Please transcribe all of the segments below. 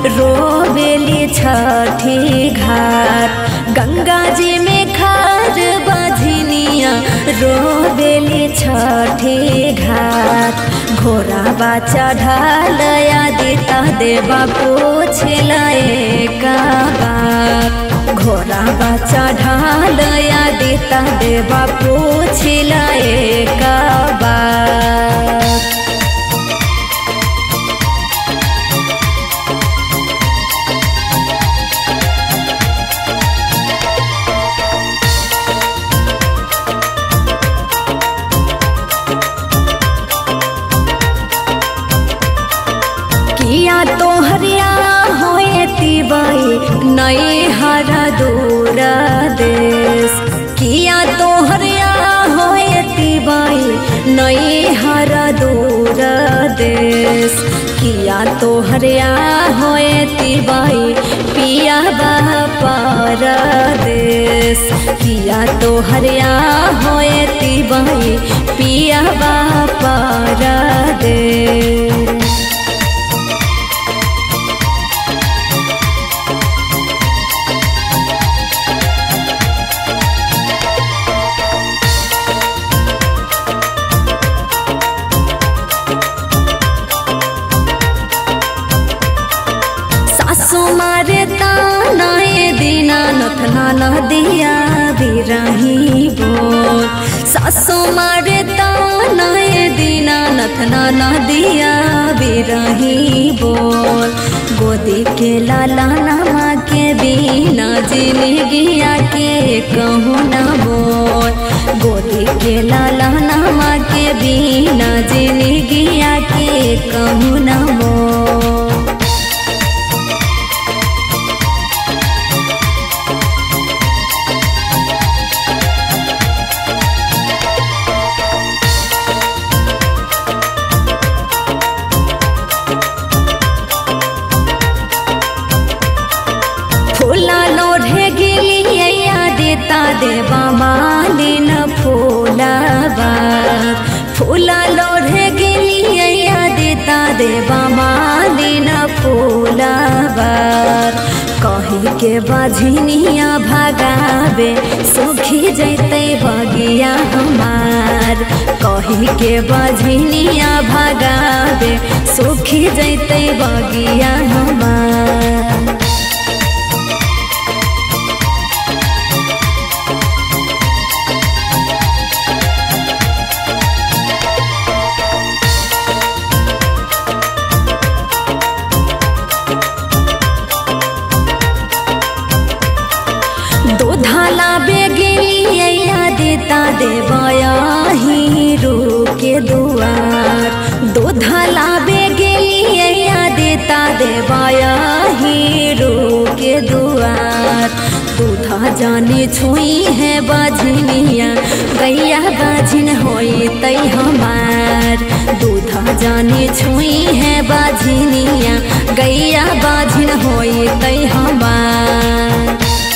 रोबेली छठी घाट गंगा जी में खार बझनिया रोबेली छठी घाट घोड़ा बा चढ़ल आदिता देवा पूछलए का बात घोड़ा बा चढ़ल आदिता देवा पूछलए का बात किया तो हरिया होए तिबाई नई हरा दूर देश किया तो हरिया होए तिबाई नई हरा दूर देश किया तो हरिया होए तिबाई पिया पर देश किया तो हरिया होए तिबाई पिया पर देश सासु मारे तानाए दीना नथना नदिया बिरही बोल सासु मारे तानाए दीना नथना नदिया बिरही बोल गोदी के लाला नामा के बिना जिंदगिया के कहूँ ना बोल गोदी के लाला नामा के बिना जिंदगिया के कहूँ ना बोल फूला लोढ़े गिलिया देता देवा मालिन फूलाबा फूला लोढ़े गिलिया देता देवा मालिन फूलाबा कही के बझनिया भगावे सुखी जैते बगिया हमार कही के बझनिया भगावे सुखी जैते बगिया हमार दूधाला बेगिलिया देता देवाया हीरो के दुआर दूधाला बेगिलिया देता देवाया हीरो के दुआर दूधा जाने छुई है बाझनिया गैया बाझिन होई तई हमार दूधा जाने छुई है बाझनिया गैया बाझिन होई तई हमार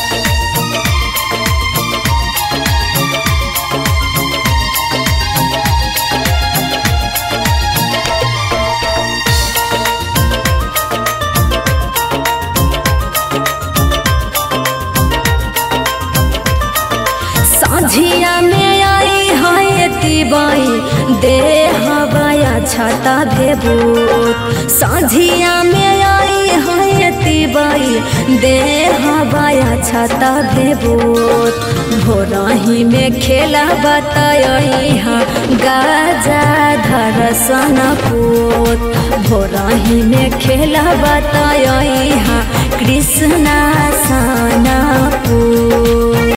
साझिया में आई है तिबाई दे हवाया छाता भेबूत साझिया में आई है तिबाई दे हवाया छाता भेबूत भोरही में खेला बताई हा गाजा धरसन पूत भोरही में खेला बताई हा कृष्णा साना पूत